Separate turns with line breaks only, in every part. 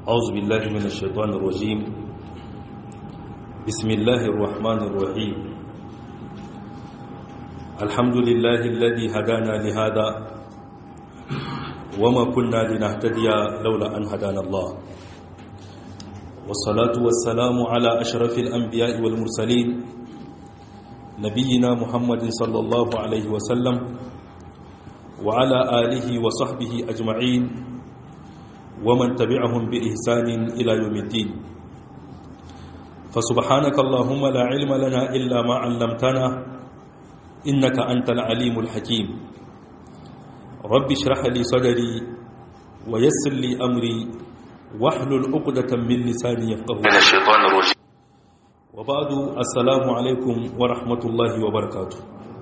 أعوذ بالله من الشيطان الرجيم بسم الله الرحمن الرحيم الحمد لله الذي هدانا لهذا وما كنا لنهتدي لولا أن هدانا الله والصلاة والسلام على أشرف الأنبياء والمرسلين نبينا محمد صلى الله عليه وسلم وعلى آله وصحبه أجمعين ومن تبعهم بإحسان إلى يوم الدين فسبحانك اللهم لا علم لنا إلا ما علمتنا إنك أنت العليم الحكيم رب اشرح لي صدري ويسر لي أمري واحلل عقدة من لساني يفقه
من الشيطان الرجيم
وبعد السلام عليكم ورحمة الله وبركاته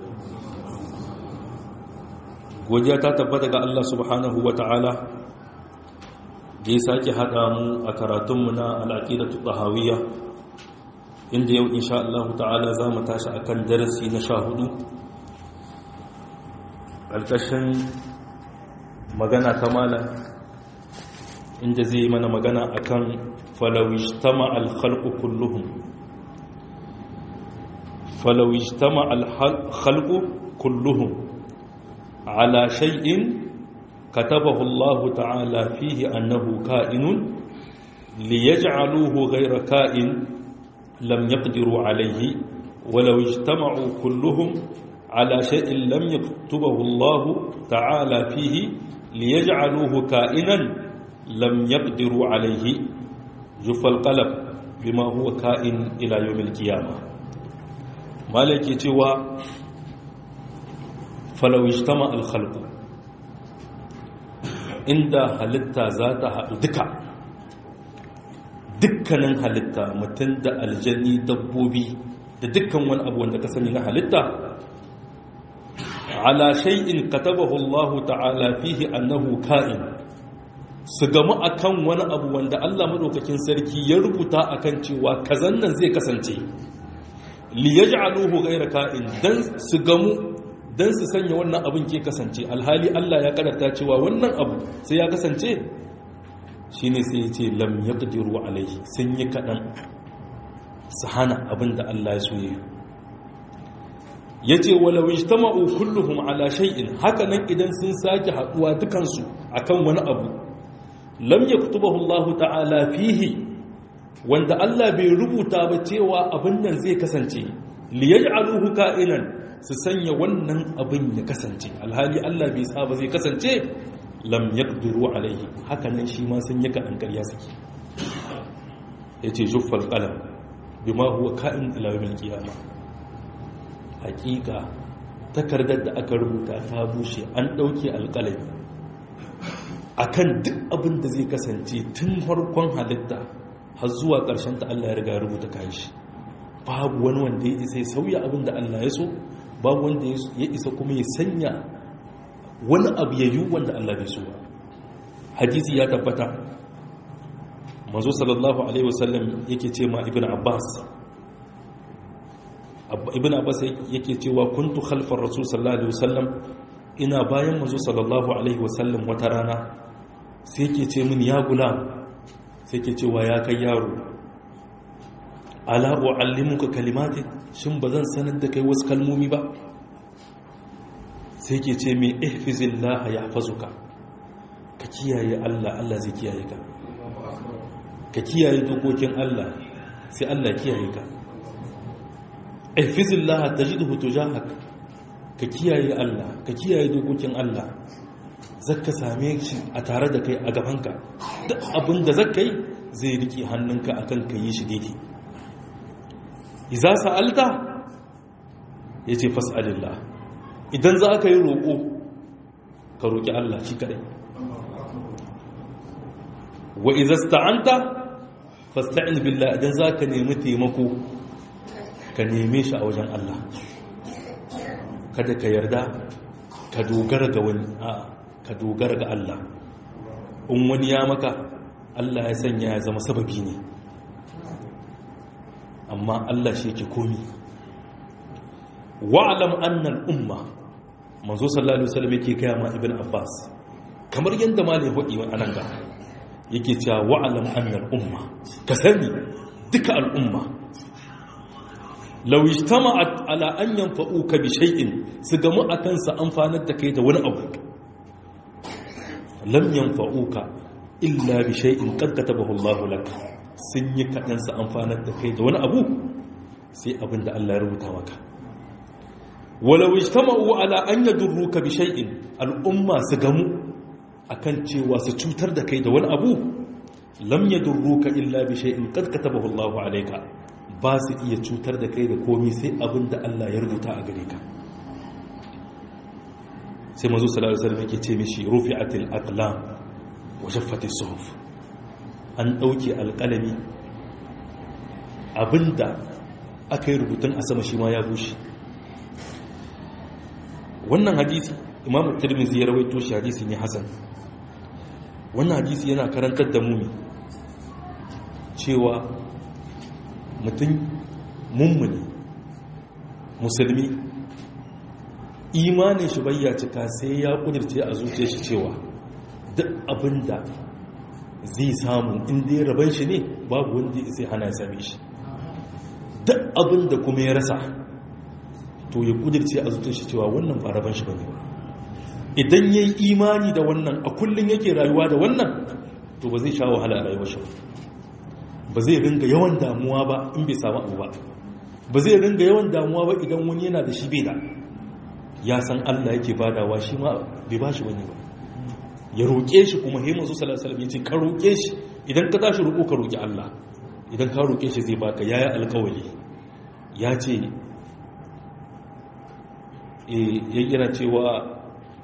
godiya ta tabbata ga Allah subhanahu wa ta'ala da ya sake haɗa mu a karatunmu na al'aƙidatu ɗahawiyya inda yau insha Allah ta'ala za mu tashi a kan darasi na sha hudu ƙarƙashin magana ta mala inda zai yi mana magana a kan falawishtama alhalku kulluhun falawishtama alhalku kulluhun على شيء كتبه الله تعالى فيه أنه كائن ليجعلوه غير كائن لم يقدروا عليه ولو اجتمعوا كلهم على شيء لم يكتبه الله تعالى فيه ليجعلوه كائنا لم يقدروا عليه جف القلب بما هو كائن إلى يوم القيامة مالك يتوى falau ijtama al-khalqu inda halitta za ta haɗu duka dukkanin halitta mutum da aljani dabbobi da dukkan wani abu wanda ka sani na halitta ala shay'in katabahu Allah ta'ala fihi annahu ka'in su gamu akan wani abu wanda Allah madaukakin sarki ya rubuta akan cewa kazan nan zai kasance li yaj'aluhu ghayra ka'in dan su gamu don su sanya wannan abin ke kasance alhali Allah ya kadarta cewa wannan abu sai ya kasance shi ne sai ya ce lam ya ƙadiru alaihi sun yi kaɗan su hana abin da Allah ya soye ya ce walawi ta ma'u kulluhum ala shay'in hakanan idan sun sake haɗuwa dukansu akan wani abu lam ya kutubahu Allah ta'ala fihi wanda Allah bai rubuta ba cewa abin nan zai kasance liyaj'aluhu ka'inan su sanya wannan abin ya kasance alhali Allah bai saba zai kasance lam yaqdiru alaihi hakanan shi ma sun yi kadan ƙarya suke yace juffal qalam bima huwa ka'in ila yawmil qiyama hakika takardar da aka rubuta ta bushe an dauke alƙalami akan duk abin da zai kasance tun farkon halitta har zuwa ƙarshen ta Allah ya riga rubuta kayan shi babu wani wanda ya isa ya sauya abin da Allah ya so babu wanda ya isa kuma ya sanya wani abu ya yi wanda Allah bai so ba hadisi ya tabbata manzo sallallahu alaihi wasallam yake ce ma ibn abbas ibn abbas yake cewa kuntu khalfar rasul sallallahu alaihi wasallam ina bayan manzo sallallahu alaihi wasallam wata rana sai yake ce min ya gulam sai yake cewa ya kai yaro ala uallimuka kalimatin shin bazan sanar da kai wasu kalmomi ba sai ke ce mai ihfizillah ya hafazuka ka kiyaye Allah Allah zai kiyaye ka ka kiyaye dokokin Allah sai Allah kiyaye ka ihfizillah tajidhu tujahak ka kiyaye Allah ka kiyaye dokokin Allah zaka same shi a tare da kai a gabanka duk abin da zaka yi zai rike hannunka akan ka yi shi daidai iza sa'alta yace fas'alillah idan za ka yi roƙo ka roƙi Allah shi kaɗai wa izasta'anta fasta'in billah idan za ka nemi taimako ka neme shi a wajen Allah kada ka yarda ka dogara ga wani a ka dogara ga Allah in wani ya maka Allah ya sanya ya zama sababi ne amma Allah shi ke komi wa'alam annal umma manzo sallallahu alaihi wasallam yake kai ma ibn abbas kamar yanda malai hudi a nan ga yake cewa wa'alam annal umma ka sani duka al'umma law ijtama'at ala an yanfa'uka bi shay'in su gamu akan sa amfanar da kai da wani abu lam yanfa'uka illa bi shay'in qad katabahu Allah lak sun yi kadan sa amfanar da kai da wani abu sai abinda Allah ya rubuta maka walau ijtama'u ala an yadurruka bi shay'in al'umma su gamu akan cewa su cutar da kai da wani abu lam yadurruka illa bi shay'in qad katabahu Allahu alayka ba su iya cutar da kai da komai sai abinda Allah ya rubuta a gare ka sai manzo sallallahu alaihi wasallam yake ce mishi rufi'atil aqlam wa shaffatis suhuf an dauke alqalami abinda aka yi rubutun a sama shi ma ya bushe wannan hadisi imamu tirmidhi ya rawaito shi hadisi ne hasan wannan hadisi yana karantar da mumi cewa mutum mummuni musulmi imanin shi bayya cika sai ya kudirce a zuciya shi cewa duk abinda zai samu inda ya raban shi ne babu wanda sai hana same shi duk abinda kuma ya rasa to ya kudirce a zuciya shi cewa wannan ba raban shi bane ba idan ya yi imani da wannan a kullum yake rayuwa da wannan to ba zai sha wahala a rayuwar shi ba zai ringa yawan damuwa ba in bai samu abu ba ba zai ringa yawan damuwa ba idan wani yana da shi bai da ya san Allah yake badawa shi ma bai ba shi wani ba ya roƙe shi kuma haimun su salasalam ya ce ka roƙe shi idan ka tashi roƙo ka roƙi Allah idan ka roƙe shi zai baka yaya alƙawali ya ce ya yana cewa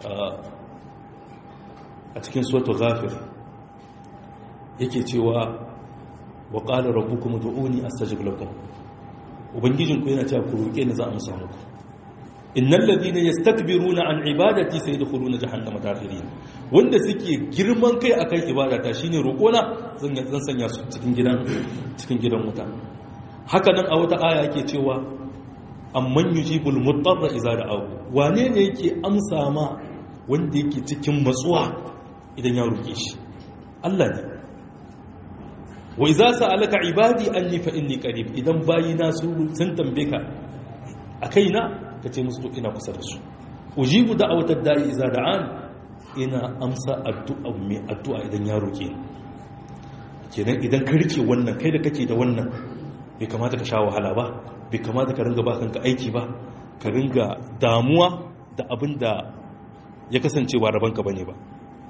a cikin suwatu ghafir yake cewa wa qala rabbukum ud'uni astajib lakum ubangijinku yana cewa ku roke ni za a musa muku innal ladina yastakbiruna an ibadati sayadkhuluna jahannama dakhirin wanda suke girman kai akan ibadata shine roƙona zan zan sanya su cikin gidan cikin gidan wuta haka nan a wata aya yake cewa amman yujibul mutarra idza da'ahu wane ne yake amsa ma wanda yake cikin matsuwa idan ya roke shi Allah ne wa idza sa'alaka ibadi anni fa inni qarib idan bayina su sun tambaye ka akaina kace musu to ina kusa da su ujibu da'awatad da'i idza da'an ina amsa addu'a mai addu'a idan ya roke ni kenan idan ka rike wannan kai da kake da wannan bai kamata ka sha wahala ba bai kamata ka ringa ba kanka aiki ba ka ringa damuwa da abin da ya kasance ba rabanka bane ba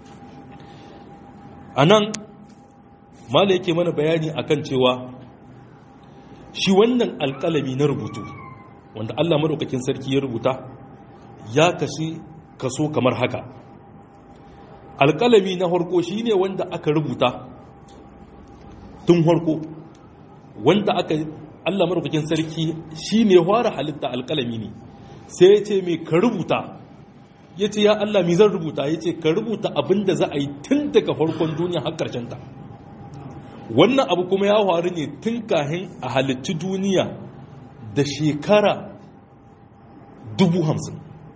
a nan mala yake mana bayani akan cewa shi wannan alkalami na rubutu wanda allah maɗaukakin sarki ya rubuta ya kashi kaso kamar haka alkalami na harko shi ne wanda aka rubuta tun harko wanda aka Allah marubukin sarki shi ne fara halitta alƙalami ne sai ya ce mai ka rubuta ya ce ya Allah mi zan rubuta ya ce ka rubuta abin da za a yi tun daga farkon duniya har ta. wannan abu kuma ya faru ne tun kahin a halittu duniya da shekara dubu hamsin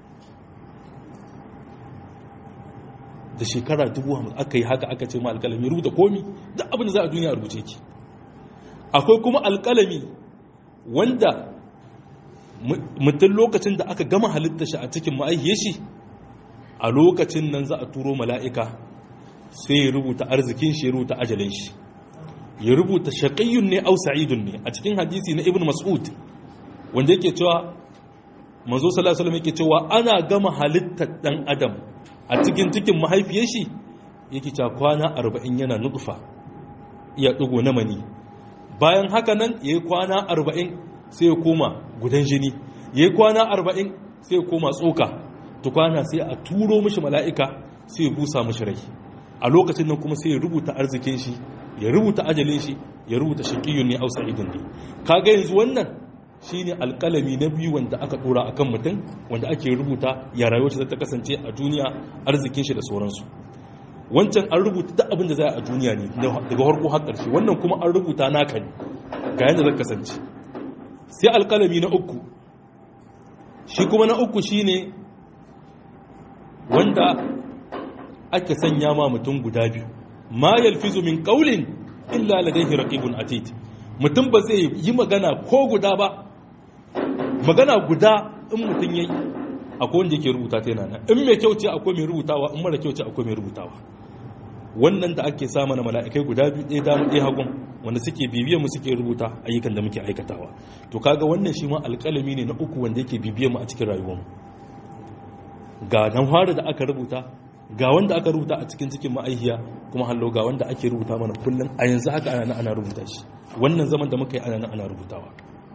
da shekara dubu hamsin aka yi haka aka ce ma alƙalami rubuta komi duk abin da za a duniya rubuce ki akwai kuma alƙalami wanda mutum lokacin da aka gama halitta shi a cikin ma'aihiyar shi a lokacin nan za a turo mala'ika sai ya rubuta arzikin shi ya rubuta ajalin shi ya rubuta shaƙayyun ne au sa'idun ne a cikin hadisi na ibn mas'ud wanda yake cewa mazo sallallahu alaihi yake cewa ana gama halittar dan adam a cikin cikin mahaifiyar shi yake cewa kwana 40 yana nutfa iya dugo na mani bayan haka nan ya yi kwana arba'in sai ya koma gudan jini ya yi kwana arba'in sai ya koma tsoka tukwana sai a turo mishi mala'ika sai ya busa mishi rai a lokacin nan kuma sai ya rubuta arzikin shi ya rubuta ajalin shi ya rubuta shakiyun ne ausa idin ne kaga yanzu wannan shine alƙalami na biyu wanda aka dora akan mutum wanda ake rubuta ya rayuwar shi ta kasance a duniya arzikin shi da sauransu wancan an rubuta duk abin da za a duniya ne daga harko har ƙarshe wannan kuma an rubuta naka ne ga yadda zai kasance sai alƙalami na uku shi kuma na uku shi ne wanda ake sanya ma mutum guda biyu ma yalfizu min qawlin illa ladayhi raqibun atid mutum ba zai yi magana ko guda ba magana guda in mutum yayi akwai wanda yake rubuta ta yana nan in mai kyau ce akwai mai rubutawa in mara kyau ce akwai mai rubutawa wannan da ake sa mana mala'ikai guda biyu ɗaya dama ɗaya hagun wanda suke bibiyar mu suke rubuta ayyukan da muke aikatawa to kaga wannan shi ma alƙalami ne na uku wanda yake bibiyar mu a cikin rayuwar mu ga dan fara da aka rubuta ga wanda aka rubuta a cikin cikin ma'aihiya kuma hallo ga wanda ake rubuta mana kullum a yanzu haka ana ana rubuta shi wannan zaman da muka yi ana ana rubutawa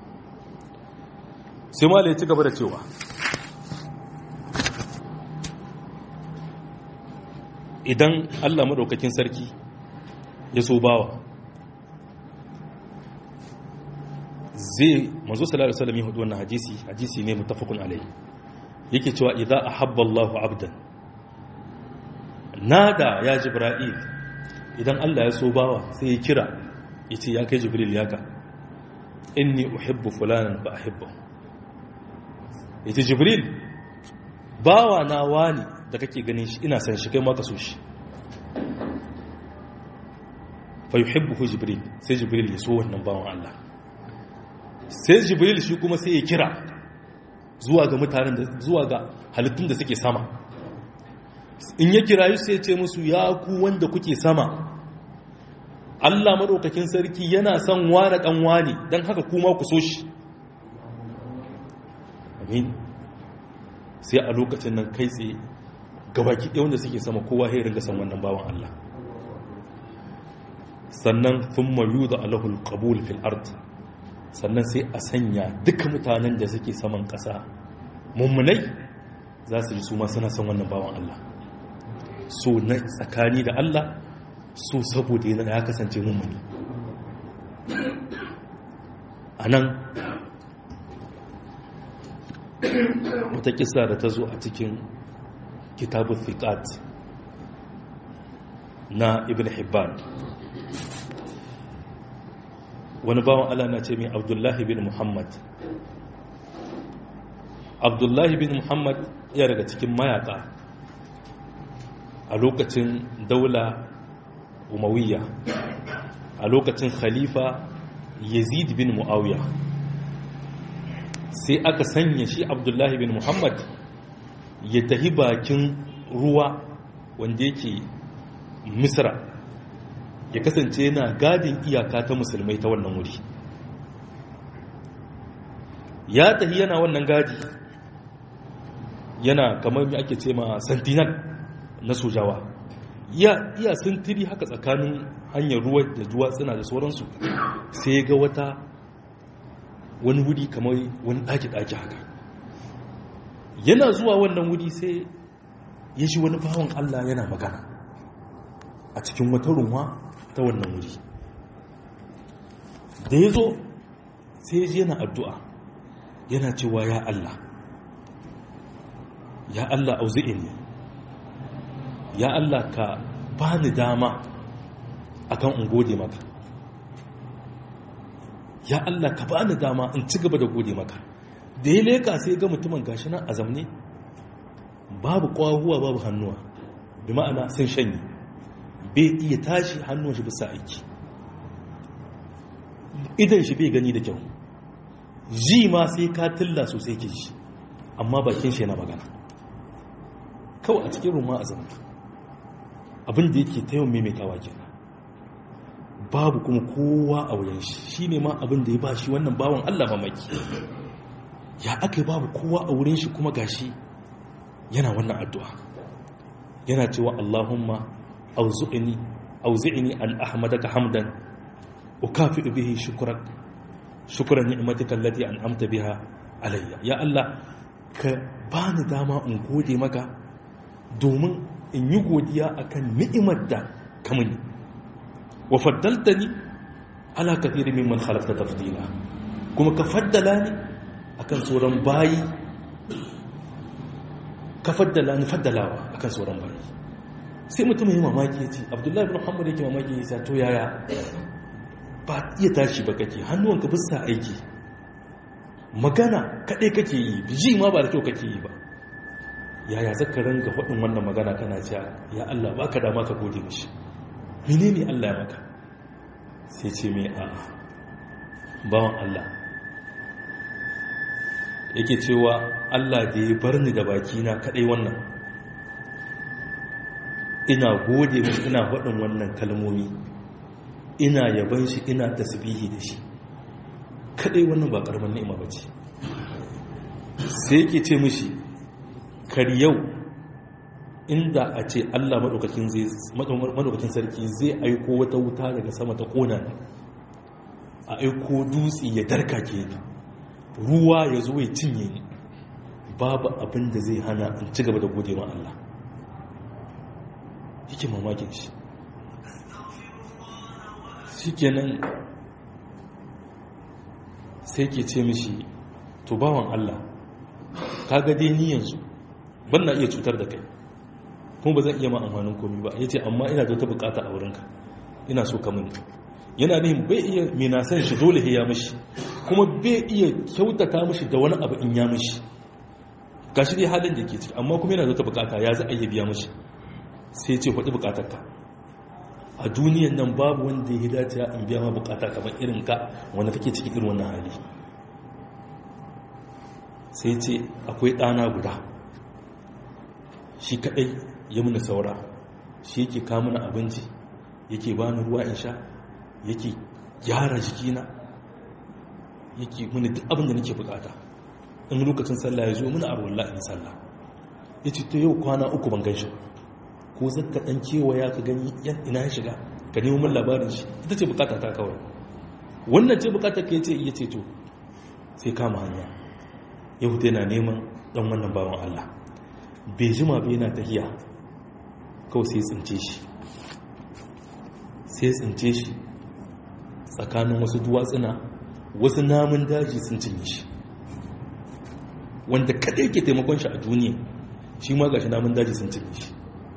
sai ma ya ci gaba da cewa idan Allah madaukakin sarki ya so bawa zai manzo sallallahu alaihi wasallam ya hudu wannan hadisi hadisi ne muttafaqun alaihi yake cewa idza ahabba Allahu abdan nada ya jibril idan Allah ya so bawa sai ya kira yace ya kai jibril yaka inni uhibbu fulanan fa ahibbu yace jibril bawa na wani da kake ganin shi ina san shi kai ma ka so shi fa yuhibbuhu jibril sai jibril ya so wannan bawan Allah sai jibril shi kuma sai ya kira zuwa ga mutanen da zuwa ga halittun da suke sama in ya kira sai ya ce musu ya ku wanda kuke sama Allah madaukakin sarki yana son wani dan wani dan haka kuma ku so shi amin sai a lokacin nan kai tsaye gabaki ɗaya wanda suke sama kowa ya ringa san wannan bawan Allah sannan thumma yuda alahul qabul fil ard sannan sai a sanya duka mutanen da suke saman ƙasa mummunai za su ji su ma suna son wannan bawan Allah so na tsakani da Allah so saboda yana ya kasance mummuni a nan wata kisa da ta zo a cikin kitabun fiqat na ibn hibban wani bawan Allah na ce mai abdullahi bin muhammad abdullahi bin muhammad ya daga cikin mayaka a lokacin daula umawiyya a lokacin khalifa yazid bin muawiya sai aka sanya shi abdullahi bin muhammad ya tahi bakin ruwa wanda yake misra ya kasance yana gadin iyaka ta musulmai ta wannan wuri ya tahi yana wannan gadi yana kamar mai ake ce ma sentinel na sojawa iya iya sintiri haka tsakanin hanyar ruwa da duwatsuna da sauransu sai ga wata wani wuri kamar wani ɗaki-ɗaki haka yana zuwa wannan wuri sai ya shi wani bawan Allah yana magana a cikin wata runwa ta wannan wuri da ya zo sai ya ji yana addu'a yana cewa ya Allah ya Allah auzi'ini ya Allah ka ba ni dama akan in gode maka ya Allah ka ba ni dama in ci gaba da gode maka da ya leka sai ga mutumin gashi nan a zamne babu kwahuwa babu hannuwa bi ma'ana sun shanye bai iya tashi hannun shi bisa aiki idan shi bai gani da kyau ji ma sai ka tilla sosai ke shi amma bakin shi yana magana kawai a cikin ruma a zama abin da yake ta yawan maimaitawa kenan babu kuma kowa a wurin shi shi ne ma abin da ya ba shi wannan bawan allah mamaki ya aka yi babu kowa a wurin shi kuma gashi yana wannan addu'a yana cewa allahumma auzu'ini auzi'ini an ahmadaka hamdan ukafi bihi shukrak shukran ni'matika allati an'amta biha alayya ya Allah ka bani dama in gode maka domin in yi godiya akan ni'imar da ka mini wa faddaltani ala kathirin mimman khalaqta tafdila kuma ka faddala ni akan sauran bayi ka faddala ni faddalawa akan sauran bayi sai mutum ya mamaki ya ce abdullahi bin muhammad yake mamaki ya to yaya ba iya tashi ba kake hannuwanka bisa aiki magana kaɗai kake yi ji ma ba da kyau kake yi ba yaya zaka ranga faɗin wannan magana kana cewa ya Allah ba ka dama ka gode mishi menene Allah ya maka sai ce mai a bawan Allah yake cewa Allah da ya bar ni da bakina kadai wannan ina gode mashi ina faɗin wannan kalmomi ina yaban shi ina tasbihi da shi kadai wannan ba karamin ni'ima bace sai yake ce mishi kar yau inda a ce Allah maɗaukakin sarki zai aiko wata wuta daga sama ta ƙona ne a aiko dutse ya darka ke ruwa ya zo ya cinye ni babu abin da zai hana in ci gaba da gode ma Allah yake mamakin shi shi kenan sai ke ce mishi to bawan Allah ka gade ni yanzu ban na iya cutar da kai kuma ba zan iya ma amfanin komi ba ya ce amma ina da wata bukata a wurinka ina so ka mini yana nihin bai iya mina san shi dole ya mishi kuma bai iya kyautata mishi da wani abu in ya mishi ga shi dai halin da ke ciki amma kuma yana da wata bukata ya za a iya biya mishi sai ce faɗi bukatarka a duniyan nan babu wanda ya dace in biya ma bukata kamar irin ka wanda kake cikin irin wannan hali sai ce akwai ɗana guda shi kaɗai ya muna saura shi yake kamuna abinci yake bani ruwa in sha yake gyara jikina yake muni duk abin da nake bukata in lokacin sallah ya zo muna a ruwan in sallah ya ce ta yau kwana uku ban gan shi ko zaka ɗan kewaya ka gani ina ya shiga ka nemo min labarin shi ita ce bukata ta kawai wannan ce bukata ka ce iya ce to sai kama hanya yahuda yana neman ɗan wannan bawan allah bai jima bai na tahiya kawai sai tsince shi sai tsince shi tsakanin wasu duwatsuna wasu namun daji sun cinye shi wanda kadai ke taimakon shi a duniya shi ma gashi namun daji sun cinye shi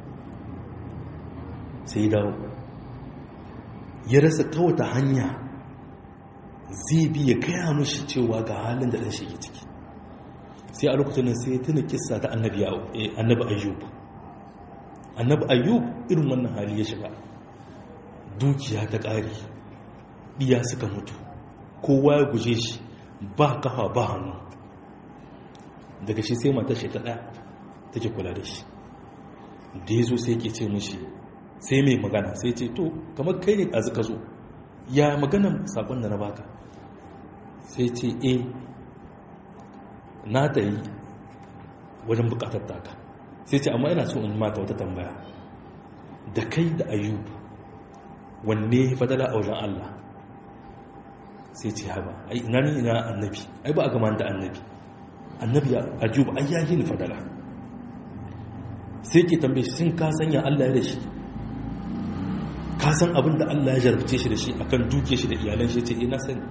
sai dawo ya rasa ta wata hanya zai bi ya kaya mashi cewa ga halin da ɗan shi ke ciki sai a lokacin nan sai tuna kissa ta annabi ayyub annabi ayyub irin wannan hali ya shiga dukiya ta ƙari ɗiya suka mutu kowa ya guje shi ba kafa ba hannu daga shi sai matar shi ta ɗaya take kula da shi da ya zo sai ke ce mushi sai mai magana sai ce to kamar kai ne ɗazu ka zo ya maganan sakon da na baka sai ce eh na ta yi wajen bukatar taka sai ce amma ina so in mata wata tambaya da kai da ayyub wanne fadala a wajen Allah sai ce haba ai ina ni ina annabi ai ba a gama da annabi annabi ayyub ai ya yi ni fadala sai ke tambaye shi sun ka sanya Allah ya da shi ka san abin da Allah ya jarabce shi da shi akan duke shi da iyalan shi ce ina sani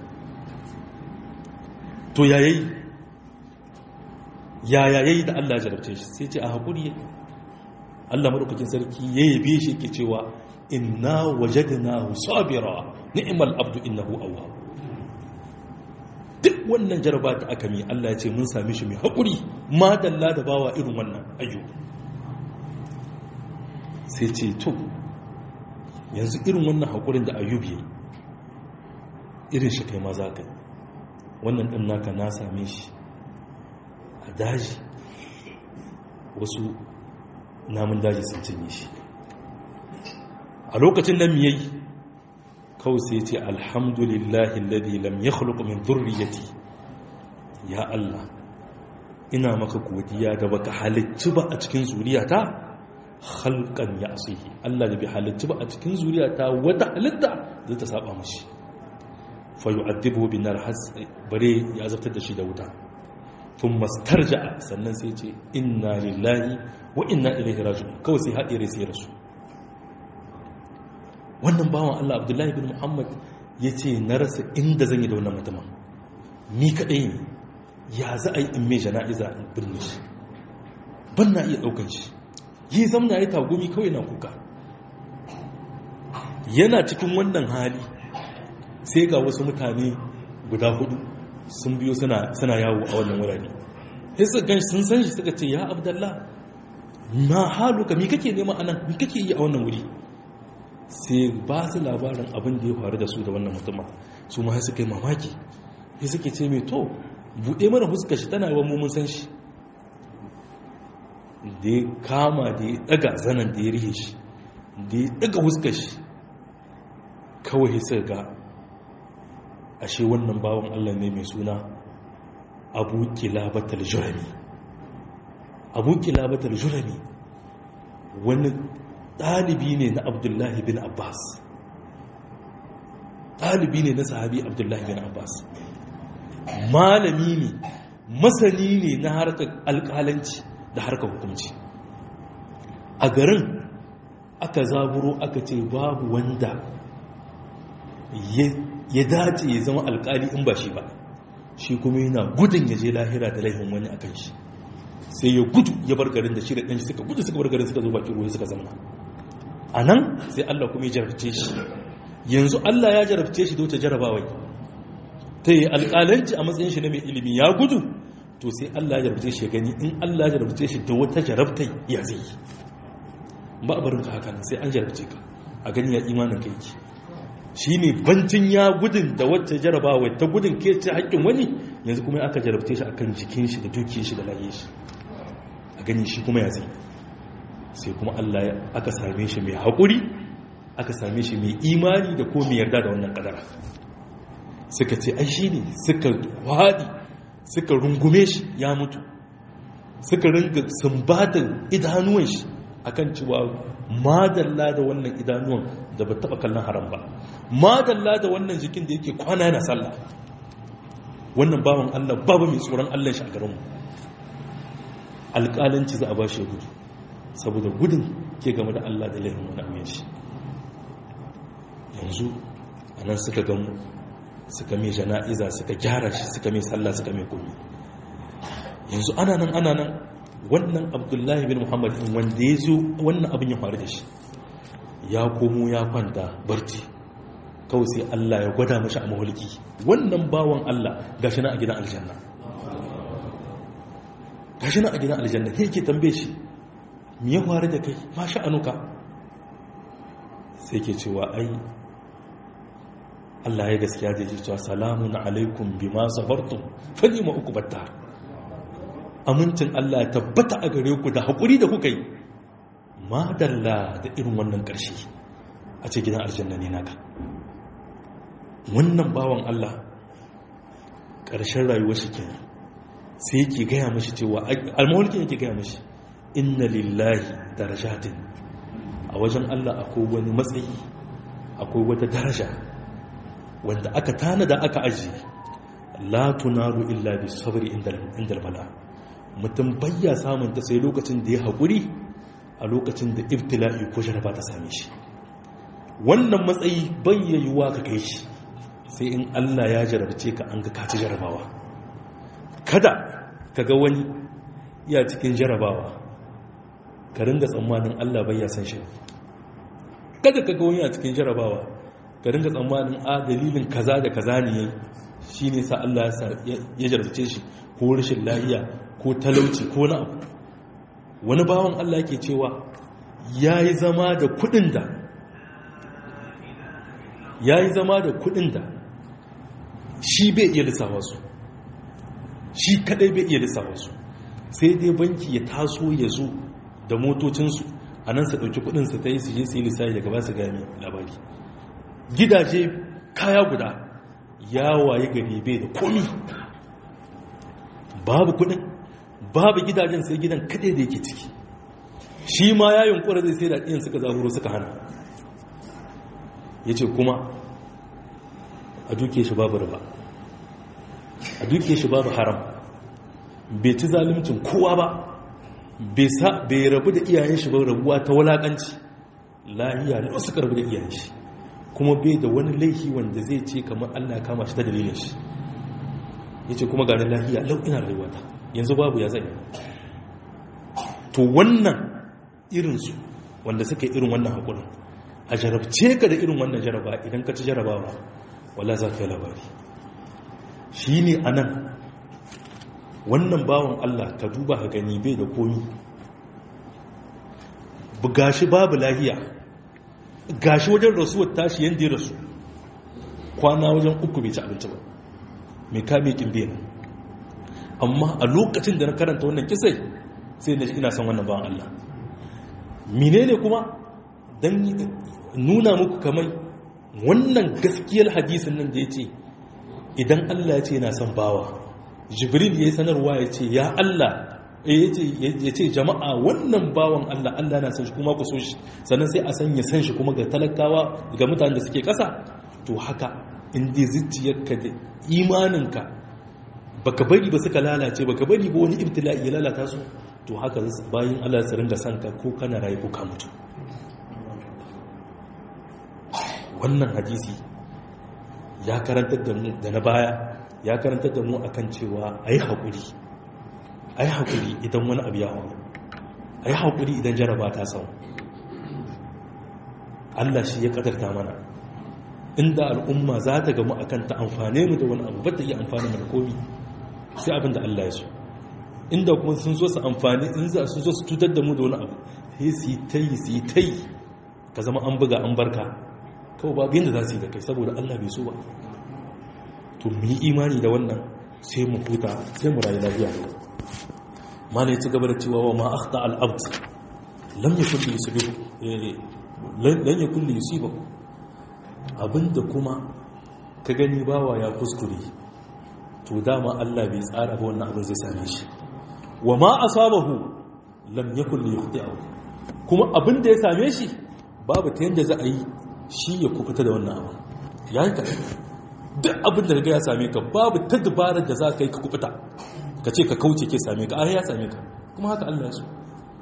to yayayi yaya yayi da Allah ya jarabce shi sai ce a hakuri Allah madaukakin sarki ya yabe shi ke cewa inna wajadnahu sabira ni'mal abdu innahu awwab duk wannan jaraba da aka mi Allah ya ce mun same shi mai hakuri ma dalla da bawa irin wannan ayyuka sai ce to yanzu irin wannan haƙurin da ayyub yi irin shi kai ma za ka wannan ɗin naka na same shi a daji wasu namun daji sun cinye shi a lokacin nan miyai kawai sai ce alhamdulillahi ladi lam ya min zurriyati ya Allah ina maka godiya da baka halicci ba a cikin zuriyata halkan ya asihi Allah da bai halitta ba a cikin zuriya ta wata halitta zai ta saba mashi fa yu'adhibu bin nar bare ya zartar da shi da wuta tun mastarja sannan sai ce inna lillahi wa inna ilaihi raji'un kawai sai haɗe rai sai rasu wannan bawan Allah Abdullahi bin Muhammad ya ce na rasa inda zan yi da wannan mutumin ni kaɗai ne ya za a yi in mai jana'iza in birni shi ban na iya ɗaukan shi yi zamna ya tagumi kawai na kuka yana cikin wannan hali sai ga wasu mutane guda hudu sun biyo suna yawo a wannan wurare sai suka gan sun san shi suka ce ya abdallah ma haluka mi kake nema anan mi kake yi a wannan wuri sai ba su labarin abin da ya faru da su da wannan mutumin su ma suka yi mamaki sai suke ce mai to buɗe mana huska shi tana yawan mummun san shi da ya kama da ya ɗaga zanen da ya rihe shi da ya ɗaga huska shi kawai sai ga ashe wannan bawan allah ne mai suna abu kilabatal jurami abu kilabatal jurami wani ɗalibi ne na abdullahi bin abbas ɗalibi ne na sahabi abdullahi bin abbas malami ne masani ne na harkar alƙalanci da harkar hukunci a garin aka zaburo aka ce babu wanda ya dace ya zama alƙali in ba shi ba shi kuma yana gudun ya je lahira da laifin wani a kan shi sai ya gudu ya bar garin da shi da ɗanshi suka gudu suka bar garin suka zo bakin ruwa suka zama a nan sai Allah kuma ya jarabce shi yanzu Allah ya jarabce shi da wata jarabawai ta yi alƙalanci a matsayin shi na mai ilimi ya gudu to sai Allah ya jarabce shi ya gani in Allah ya jarabce shi da wata jarabtai ya zai yi ba a barin ka haka sai an jarabce ka a gani ya imanin ka yake shi ne bancin ya gudun da wacce jarabawa ta gudun ke ce haƙƙin wani yanzu kuma aka jarabce shi akan jikin shi da dukiyar shi da laye shi a gani shi kuma ya zai sai kuma Allah aka same shi mai haƙuri aka same shi mai imani da ko mai yarda da wannan ƙadara suka ce ai shi ne suka waɗi suka rungume shi ya mutu suka ringa sumbatar idanuwan shi akan cewa madalla da wannan idanuwan da ba taɓa kallon haram ba madalla da wannan jikin da yake kwana yana sallah wannan bawan Allah babu mai tsoron Allah shi a garinmu alƙalanci za a ba shi gudu saboda gudun ke game da Allah da laifin wani amin shi yanzu a nan suka gamu suka mai jana'iza suka gyara shi suka mai sallah suka mai komi yanzu ana nan ana nan wannan abdullahi bin muhammad wanda ya zo wannan abin ya faru da shi ya komo ya kwanta barci kawai sai Allah ya gwada mashi a mahulki wannan bawan Allah gashi na a gidan aljanna gashi na a gidan aljanna ke ke tambaye shi me ya faru da kai ma sha'anuka sai ke cewa ai Allah ya gaskiya da ya cewa salamun alaikum bima sabartum fa ni ma uku batta amincin Allah ya tabbata a gare ku da haƙuri da kuka yi madalla da irin wannan ƙarshe a ce gidan aljanna ne naka wannan bawan Allah ƙarshen rayuwar shi kenan sai yake gaya mashi cewa almawalkin yake gaya mashi inna lillahi darajatin a wajen Allah akwai wani matsayi akwai wata daraja wanda aka tanada aka ajiye la tunaru illa bi sabri inda bala mutum bayya samun ta sai lokacin da ya haƙuri a lokacin da ibtila'i ko jaraba ta same shi wannan matsayi bayyayuwa ka kai shi sai in Allah ya jarabce ka an ga kaci jarabawa kada ka ga wani iya cikin jarabawa ka ringa tsammanin Allah bai ya san shi kada ka ga wani a cikin jarabawa ka ringa tsammanin a dalilin kaza da kaza ne shi ne sa Allah ya jarabce shi ko rashin lahiya ko talauci ko na abu wani bawan Allah yake cewa ya yi zama da kudin da ya yi zama da kudin da shi bai iya lissafa su shi kadai bai iya lissafa su sai dai banki ya taso ya zo da motocinsu a nan su ɗauki kudinsu ta yi su je su yi lissafi daga ba su gami labari gidaje kaya guda ya waye gari bai da komi babu kudin babu gidajen sai gidan kadai da yake ciki shi ma ya yunkura zai sai da ɗiyan suka zaburo suka hana ya ce kuma a duke shi babu riba a duke shi babu haram bai ci zalimcin kowa ba bai rabu da iyayen shi ba rabuwa ta walakanci lahiya da suka rabu da iyayen shi kuma bai da wani laifi wanda zai ce kamar allah kama shi ta dalilin shi ya ce kuma ganin lahiya lau ina rayuwata yanzu babu ya zai to wannan irinsu wanda suka yi irin wannan haƙurin a jarabce ka da irin wannan jaraba idan ka ci jarabawa wala za ka yi labari shi ne a nan wannan bawan Allah ka duba ka gani bai da komi buga shi babu lahiya gashi wajen rasuwar tashi yadda ya rasu kwana wajen uku bai ci abinci ba mai kame kimbe na amma a lokacin da na karanta wannan kisai sai na ina son wannan bawan Allah menene kuma don nuna muku kamar wannan gaskiyar hadisin nan da ya ce idan Allah ya ce yana son bawa jibril ya yi sanarwa ya ce ya Allah ya ce jama'a wannan bawan Allah Allah na san shi kuma ku so shi sannan sai a sanya san shi kuma ga talakawa ga mutanen da suke ƙasa to haka inda zuciyarka da imaninka baka bari ba suka lalace baka bari ba wani ibtila'i ya lalata su to haka bayan Allah su ringa sanka ko kana rayu ko ka mutu wannan hadisi ya karantar da mu da na baya ya karantar da mu akan cewa ayi haƙuri a yi haƙuri idan wani abu ya hau a yi haƙuri idan jaraba ta samu allah shi ya ƙadarta mana inda al'umma za ta gamu a kanta amfane mu da wani abu ba ta iya amfani mu da komi sai abin da allah ya so inda kuma sun zo su amfani in za su zo su cutar da mu da wani abu sai su yi ta yi su yi ta yi ka zama an buga an barka kawai babu yadda za su yi da kai saboda allah bai so ba to mu yi imani da wannan sai mu huta sai mu rayu lafiya mana ya ci gaba da cewa wa ma akhta al-abd lam yakun li yusibu lan yakun li yusibu abinda kuma ka gani bawa ya kuskure to dama Allah bai tsara ba wannan abin zai same shi wa ma asabahu lam yakun li yukhti'ahu kuma abinda ya same shi babu ta yanda za a yi shi ya kubuta da wannan abin yayin ka duk abin da ya same ka babu ta dabarar da za ka yi ka kubuta ka ce ka kauce ke same ka ya same ka kuma haka Allah su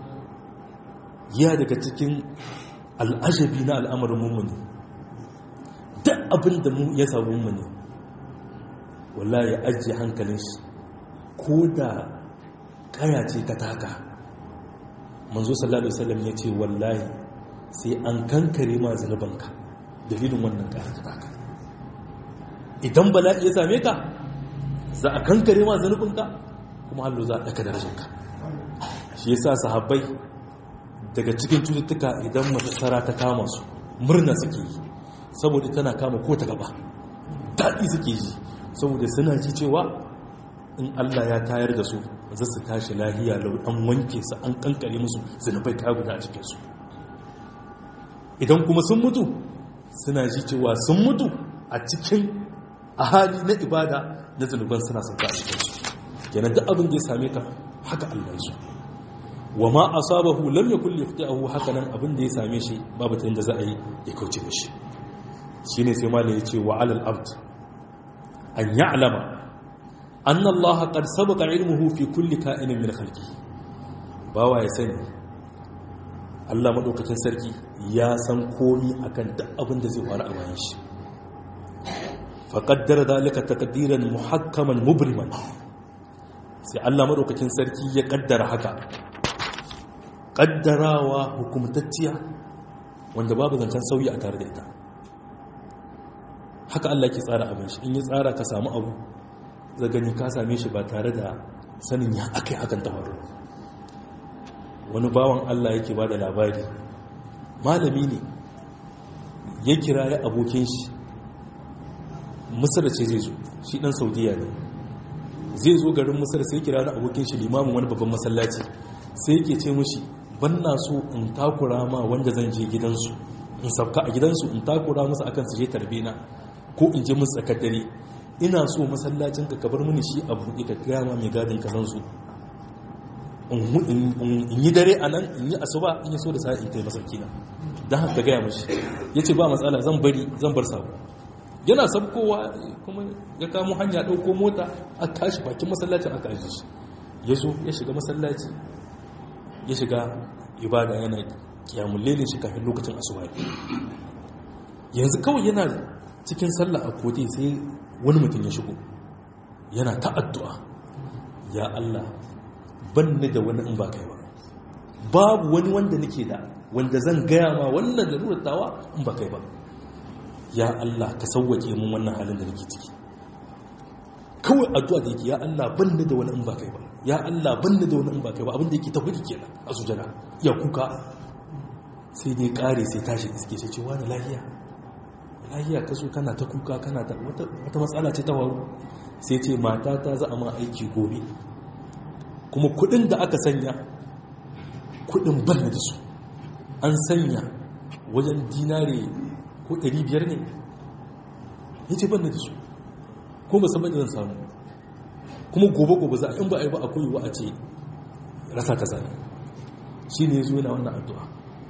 ya daga cikin al'ajabi na al'amarin mummuni duk abin da mu ya samu mummuni wallahi ya ajiye hankalin shi ko da kaya ce ka taka manzo sallallahu alaihi wasallam ya ce wallahi sai an kankare ma zanubanka dalilin wannan kaya ka taka idan bala'i ya same ka za a kankare ma zanubinka kuma hallo za a ɗaka darajarka shi ya sa sahabbai daga cikin cututtuka idan matasara ta kama su murna suke yi saboda tana kama ko ta gaba daɗi suke yi saboda suna ji cewa in allah ya tayar da su za su tashi lahiya lau an wanke su an kankare musu zanubai ta guda a cikinsu idan kuma sun mutu suna ji cewa sun mutu a cikin a hali na ibada na zunuban suna sauka a cikinsu kenan duk abin da ya same ka haka Allah ya wa ma asabahu lam yakul yaftahu haka nan abin da ya same shi babu ta yanda za a yi ya kauce mishi shine sai malai ya ce wa alal abd an ya'lama anna Allah qad sabaqa ilmuhu fi kulli ka'inin min khalqihi bawa ya sani Allah madaukakin sarki ya san komi akan duk abin da zai faru a bayan shi faƙaddara dalika takdiran muhakkaman mubriman sai Allah madaukakin sarki ya ƙaddara haka ƙaddarawa hukumtacciya wanda babu zancen sauyi a tare da ita haka Allah ke tsara abin shi in ya tsara ka samu abu zagani ka same shi ba tare da sanin ya akai hakan ta faru wani bawan Allah yake ba da labari malami ne ya kira ya abokin shi misir ce zai zo shi dan saudiya ne zai zo garin misir sai kira da abokin shi limamin wani babban masallaci sai yake ce mushi ban na so in takura ma wanda zan je gidansu in sabka a gidansu in takura musu akan su je tarbe na ko in je musu tsakar dare ina so masallacin ka kabar mini shi a buɗe ka gaya ma mai gadin kazan su in yi dare a nan in yi asuba in yi so da sa'a in kai masauki na don haka gaya mashi ya ce ba matsala zan bari zan bar sabo yana sabkowa kuma ya kamo hanya ɗauko mota a tashi bakin masallacin aka ajiye shi ya zo ya shiga masallaci ya shiga ibada yana kiyamun lelin shi kafin lokacin asuba yanzu kawai yana cikin sallah a kote sai wani mutum ya shigo yana ta addu'a ya Allah ban ni da wani in ba kai ba babu wani wanda nake da wanda zan gaya ma wannan lalurar tawa in ba kai ba ya Allah ka sauwake mun wannan halin da nake ciki kawai addu'a da yake ya Allah ban ni da wani in ba kai ba ya Allah ban ni da wani in ba kai ba abinda yake ta hudu kenan a sujada ya kuka sai dai kare sai tashi iske sai ce wani lahiya lahiya ka zo kana ta kuka kana ta wata matsala ce ta waru sai ce mata ta za a ma aiki gobe kuma kudin da aka sanya kudin ban da su an sanya wajen dinare ko 500 ne ya ce ban da su ko musamman zan samu kuma gobe-gobe za a in ba a yi ba a koyewa a ce rasa ta zane shi ne zuwa na wannan addu'a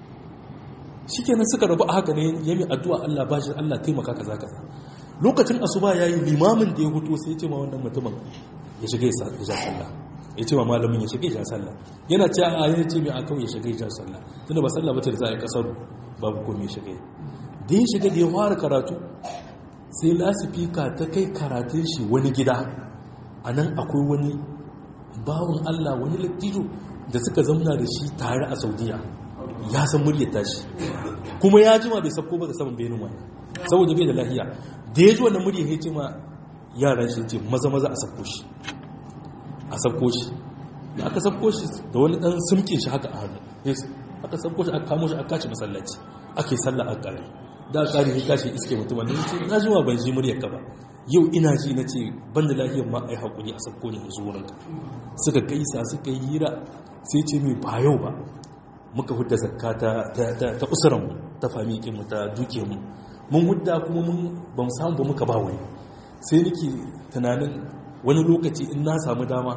shi kenan suka rabu a haka ne ya mai addu'a Allah ba shi Allah taimaka kaza kaza lokacin asuba ya yi limamin da ya hutu sai ya ce ma wannan mutumin ya shiga ya ja sallah ya ce ma malamin ya shiga ya ja sallah yana ce a yana ce mai akan ya shiga ya ja sallah tunda ba sallah ba ta da za a yi kasar babu komai ya shiga da ya shiga da ya fara karatu sai lasifika ta kai karatun shi wani gida a nan akwai wani bawon Allah wani lattijo da suka zamna da shi tare a saudiya ya san muryar tashi kuma ya jima bai sabko ba da saman benin wani saboda bai da lahiya da ya ji wannan muryar ya ce ma yaran shi ce maza maza a sabko shi a sabko shi da aka sabko shi da wani dan sumkin shi haka a hannu aka sabko shi aka kamo shi aka kaci masallaci ake sallah a kare da kare ya kashi iske mutum wanda ya ce na jima ban ji muryar ka ba yau ina ji na ce ban da lafiyar ma a yi haƙuri a sabko ne yanzu wurinka suka gaisa suka yi hira sai ce mai ba yau ba muka hudda zakka ta usuranmu ta fami mu ta duke mu mun hudda kuma mun ba mu samu ba muka ba wani sai nake tunanin wani lokaci in na samu dama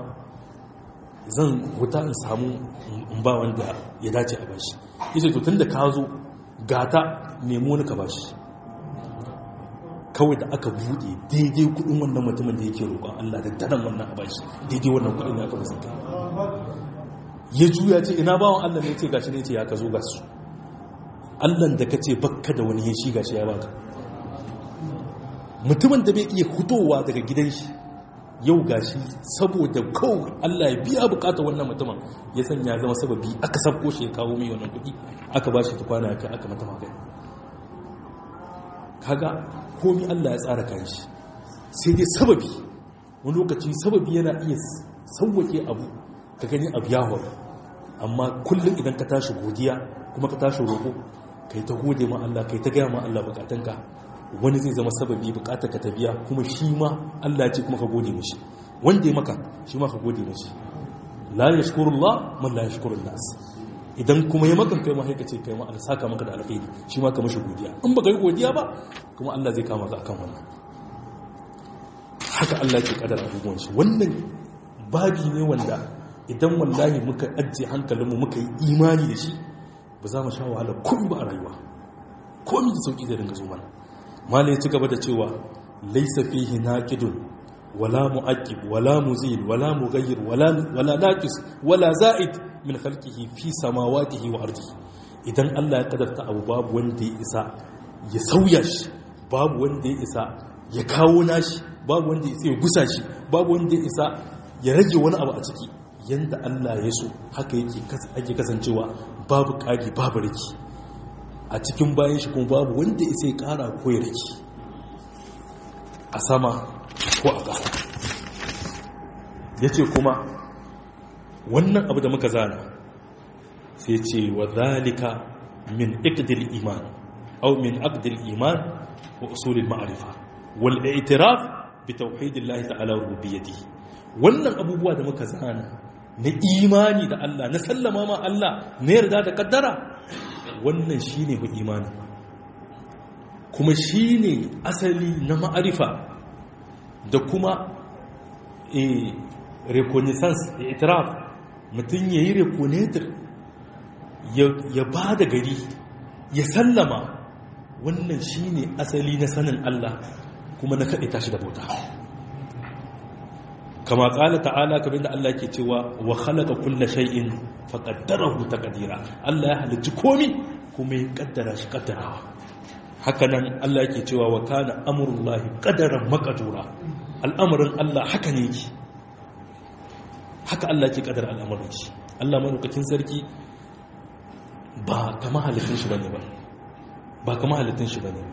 zan huta in samu in ba wanda ya dace a bashi yace to tunda ka zo gata nemo ni ka bashi kawai da aka bude daidai kudin wannan mutumin da yake roƙon Allah da daren wannan a bashi daidai wannan kudin ya kafa zaka ya juya ce ina bawon Allah ne ce gashi ne ce ya ka zo ga su Allah da ka ce bakka da wani ya shi gashi ya baka mutumin da bai iya hutowa daga gidan shi yau gashi saboda kawai Allah ya biya bukata wannan mutumin ya sanya zama sababi aka sabko shi ya kawo mai wannan kudi aka bashi tukwana ya kai aka mata magani kaga komi Allah ya tsara kan shi sai dai sababi wani lokaci sababi yana iya sauwake abu ka gani abu ya horo amma kullum idan ka tashi godiya kuma ka tashi roƙo kai ta gode ma Allah kai ta gaya ma Allah bukatunka wani zai zama sababi bukatar ka ta biya kuma shi ma Allah ce kuma ka gode mishi wanda ya maka shi ma ka gode mishi la yashkurullah man la yashkurun nas idan kuma ya maka kai ma sai ka ce kai ma Allah saka maka da alkhairi shi ma ka mishi godiya in baka yi godiya ba kuma Allah zai kama ka akan wannan haka Allah ke kadar abubuwan shi wannan babi ne wanda idan wallahi muka ajiye hankalinmu muka yi imani da shi ba za mu sha wahala komai ba a rayuwa komai da sauki zai dinga zo mana malai ci gaba da cewa laisa fihi naqidun wala mu'aqqib wala muzil wala mughayyir wala wala naqis wala za'id min khalqihi fi samawatihi wa ardihi idan Allah ya kadarta abu babu wanda ya isa ya sauya shi babu wanda ya isa ya kawo nashi babu wanda ya isa ya gusa shi babu wanda ya isa ya rage wani abu a ciki yanda Allah ya so haka yake ake kasancewa babu ƙari babu riki a cikin bayan shi kuma babu wanda ya sai ƙara ko ya riki a sama ko a ƙasa ya ce kuma wannan abu da muka zana sai ce wa zalika min ikdil iman au min aqdil iman wa usulil ma'arifa wal i'tiraf bi tauhidillahi ta'ala rububiyyatihi wannan abubuwa da muka zana na imani da Allah na sallama ma Allah na yarda da kaddara wannan shine ku imani kuma shine asali na ma'arifa da kuma eh reconnaissance da itiraf mutum yayi reconnaître ya ba da gari ya sallama wannan shine asali na sanin Allah kuma na kaɗe tashi da bauta kama ƙala ta'ala kamar da Allah ke cewa wa khalaqa kulla shay'in fa qaddarahu taqdira Allah ya halicci komi kuma ya kaddara shi kaddarawa haka nan Allah yake cewa wa kana amrullahi qadaran maqdura al'amarin Allah haka ne yake haka Allah ke kaddara al'amarin shi Allah madaukakin sarki ba kama halittun shi bane ba ba kama halittun shi bane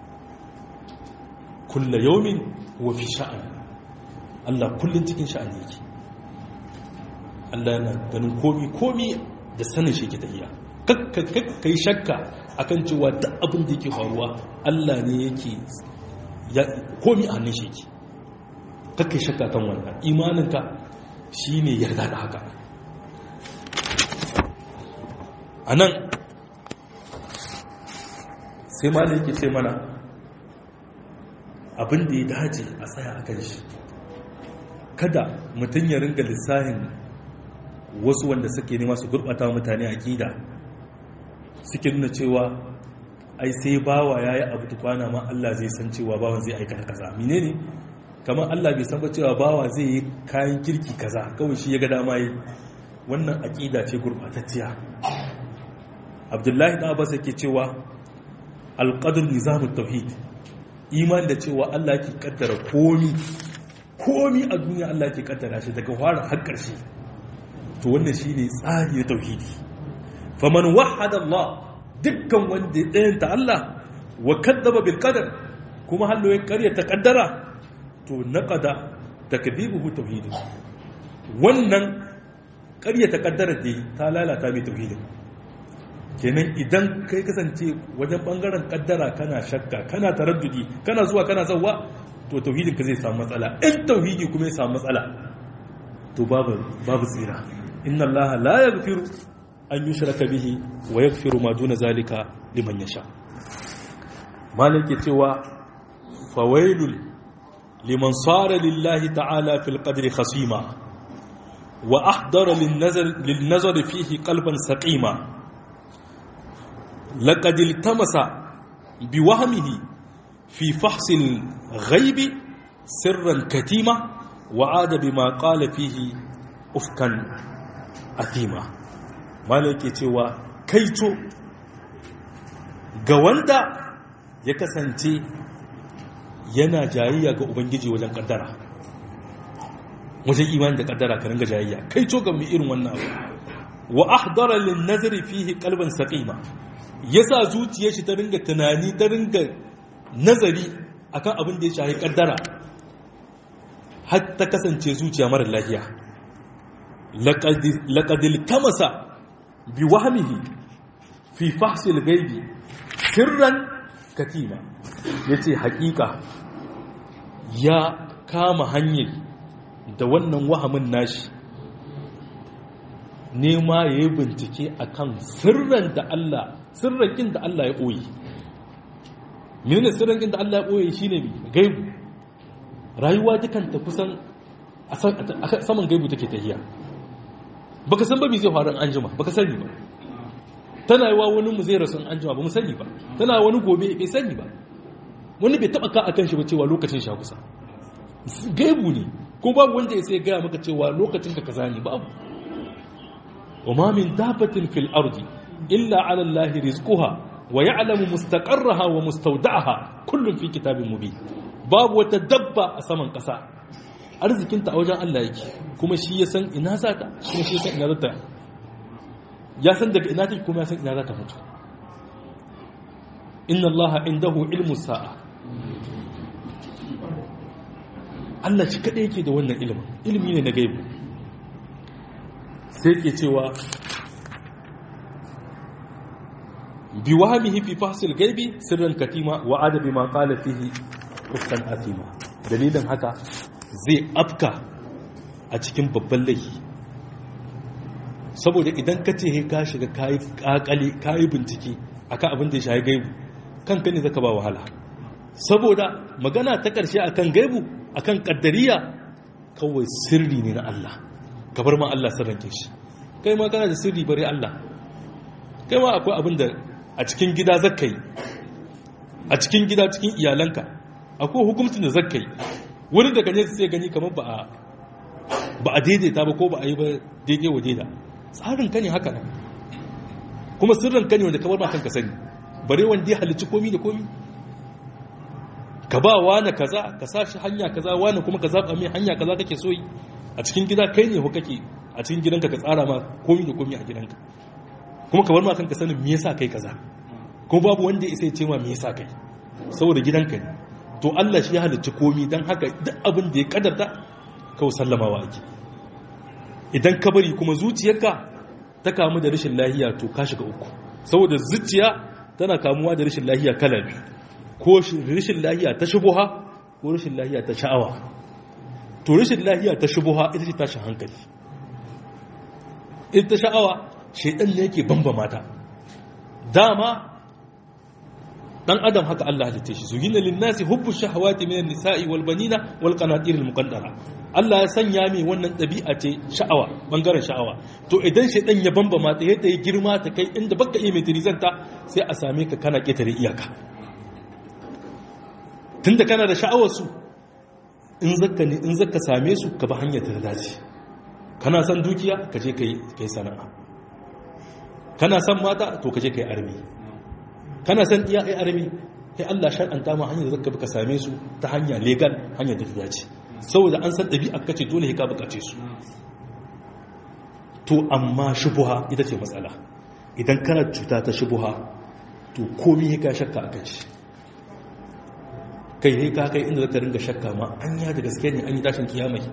kullu yawmin huwa fi sha'an Allah kullum cikin sha'ani yake Allah yana ganin komi komi da sanin shi ke tafiya kakka yi shakka akan cewa duk abin da yake faruwa Allah ne yake komi a hannun shi yake kakka yi shakka kan wannan imaninka shi ne yarda da haka a nan sai ma da yake ce mana abin da ya dace a tsaya a kan shi kada mutum ya ringa lissahin wasu wanda suke nema su gurɓata mutane a ƙida suke nuna cewa ai sai bawa ya yi abu tukwana ma Allah zai san cewa bawan zai aikata kaza mine ne kamar Allah bai san ba cewa bawa zai yi kayan kirki kaza kawai shi ya ga dama yi wannan aƙida ce gurɓatacciya abdullahi ɗan abbas yake cewa alƙadar nizamun tauhid iman da cewa Allah ke kaddara komi komi a duniya Allah ke kaddara shi daga fara har ƙarshe to wannan shine tsari na tauhidi faman wahada Allah dukkan wanda ya ɗayanta Allah wa kaddaba bil qadar kuma hallo ya ƙarya ta kaddara to naqada takdibuhu tauhidi wannan ƙarya ta kaddara dai ta lalata mai tauhidin kenan idan kai kasance wajen bangaren kaddara kana shakka kana taraddudi kana zuwa kana zawwa to tauhidin ka zai samu matsala in tauhidi kuma ya samu matsala to babu babu tsira inna allaha la yaghfiru an yushraka bihi wa yaghfiru ma duna zalika liman yasha malike cewa fawailul liman sara lillahi ta'ala fil qadri khasima wa ahdara lin nazar lin nazar fihi qalban saqima لقد التمس بوهمه في فحص الغيب سرا كتيما وعاد بما قال فيه أفكا أثيما مالك يتوى كيتو غواندا يكسنتي yana jayayya ga ubangiji wajen kaddara wajen imani da kaddara ka ringa jayayya kai to ga mu irin wannan abu wa ahdara lin nazari fihi qalban saqima ya sa zuciyar shi ta ringa tunani ta ringa nazari akan abin da ya shahi kaddara har ta kasance zuciya mara lafiya laƙadil tamasa bi wahamihi fi fahsil gaibi sirran katima ya ce haƙiƙa ya kama hanyar da wannan wahamin nashi nema ya yi bincike akan sirran da Allah sirrakin da Allah ya ɓoye mene sirrakin da Allah ya ɓoye shi ne gaibu rayuwa dukanta kusan a saman gaibu take tahiya baka san ba mi zai faru an jima baka sani ba tana yi wa wani mu zai rasu an jima ba mu sani ba tana wani gobe bai sani ba wani bai taba ka akan shi ba cewa lokacin sha kusa gaibu ne ko babu wanda ya sai gaya maka cewa lokacin ka kaza ne babu wa ma min dabatin fil ardi إلا على الله رزقها ويعلم مستقرها ومستودعها كل في كتاب مبين باب وتدبى أسمن قسا arzikinta a wajen Allah yake kuma shi ya san ina za ta kuma shi ya san ina za ta ya san daga ina take kuma ya san ina za ta mutu inna Allah indahu ilmu sa'a Allah shi kadai yake da wannan ilimin ilimi ne na gaibu sai ke cewa بوهمه في فحص الغيب سرا كتيما وعاد بما قال فيه افكا اثيما dalilin haka zai afka a cikin babban laifi saboda idan ka ce ka shiga kayi kakale kayi bincike akan abin da ya shayi gaibu kanka ne zaka ba wahala saboda magana ta karshe akan gaibu akan kaddariya kawai sirri ne na Allah kabar ma Allah sirrin shi kai ma kana da sirri bare Allah kai ma akwai abin da a cikin gida zakka yi a cikin gida cikin iyalanka akwai hukumcin da zakka yi wani daga ne sai gani kamar ba a ba a daidaita ba ko ba a yi ba daidai wa daida tsarin ka ne haka nan kuma sirrin ka ne wanda kamar ma kanka sani bare wanda ya halicci komi da komi ka ba wani kaza ka sa shi hanya kaza wani kuma ka zaɓa mai hanya kaza kake so yi a cikin gida kai ne kake a cikin gidanka ka tsara ma komi da komi a gidanka kuma ka bar ma kanka sanin me yasa kai kaza kuma babu wanda ya ce ma me yasa kai saboda gidanka ne to Allah shi ya halicci komi dan haka duk abin da ya kadarta kawai sallamawa ake idan ka bari kuma zuciyarka ta kamu da rashin lahiya to ka shiga uku saboda zuciya tana kamuwa da rashin lahiya kala biyu ko rashin lahiya ta shubuha ko rashin lahiya ta sha'awa to rashin lahiya ta shubuha ita ce tashin hankali ita sha'awa shaidan ne yake bamba mata dama dan adam haka Allah halitta shi zugina linnasi hubbu shahawati minan nisa'i wal banina wal qanatir al muqaddara Allah ya sanya mai wannan dabi'a ce sha'awa bangaren sha'awa to idan shaidan ya bamba mata yadda ya girma ta kai inda baka iya mai tirizanta sai a same ka kana ketare iyaka tunda kana da sha'awar su in zaka ne in zaka same su ka ba hanyar ta dace kana son dukiya ka je kai kai sana'a kana son mata to ka je kai armi kana son iya ai armi sai Allah shar'anta ma hanyar da zaka bi ka same su ta hanya legal hanyar da ta dace saboda an san ɗabi'ar kace dole ka bukace su to amma shubuha ita ce matsala idan kana cuta ta shubuha to komai ka shakka a kai kai sai ka kai inda zaka ringa shakka ma an ya da gaske ne an yi tashin kiyamai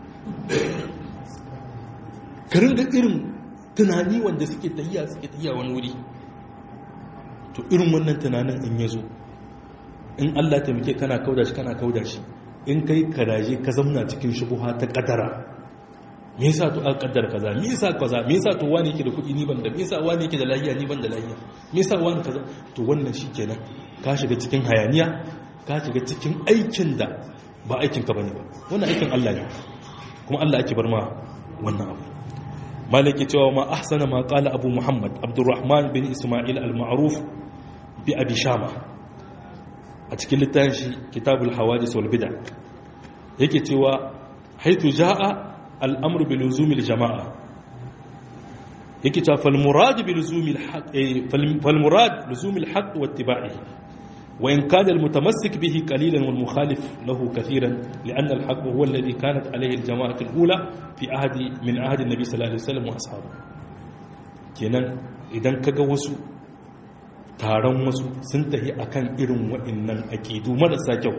ka ringa irin tunani wanda suke tahiya suke tahiya wani wuri to irin wannan tunanin in ya zo in Allah ta muke kana kauda shi kana kauda shi in kai karaje ka zamna cikin shubuha ta kadara me yasa to aka kaddara kaza me yasa kaza me yasa to wani yake da kuɗi ni ban da me yasa wani yake da lafiya ni ban da lafiya me yasa wani kaza to wannan shikenan ka shiga cikin hayaniya ka shiga cikin aikin da ba aikin ka bane ba wannan aikin Allah ne kuma Allah ake bar ma wannan abu malaki cewa ma ahsana ma qala abu muhammad abdurrahman bin isma'il al-ma'ruf bi abi shama a cikin littafin shi kitabul hawadis wal bid'a yake cewa haitu jaa al-amru bi luzumil jama'a yake cewa fal murad bi luzumil haqq fal murad luzumil haqq wa ittiba'ihi wa in kana al-mutamassik bihi qalilan wal mukhalif lahu kathiran li'anna al-haqq huwa alladhi kanat alayhi al-jama'atu al-ula fi ahdi min ahdi an-nabi sallallahu alaihi wasallam wa ashabihi kenan idan kaga wasu taron wasu sun tafi akan irin waɗannan aƙidu marasa kyau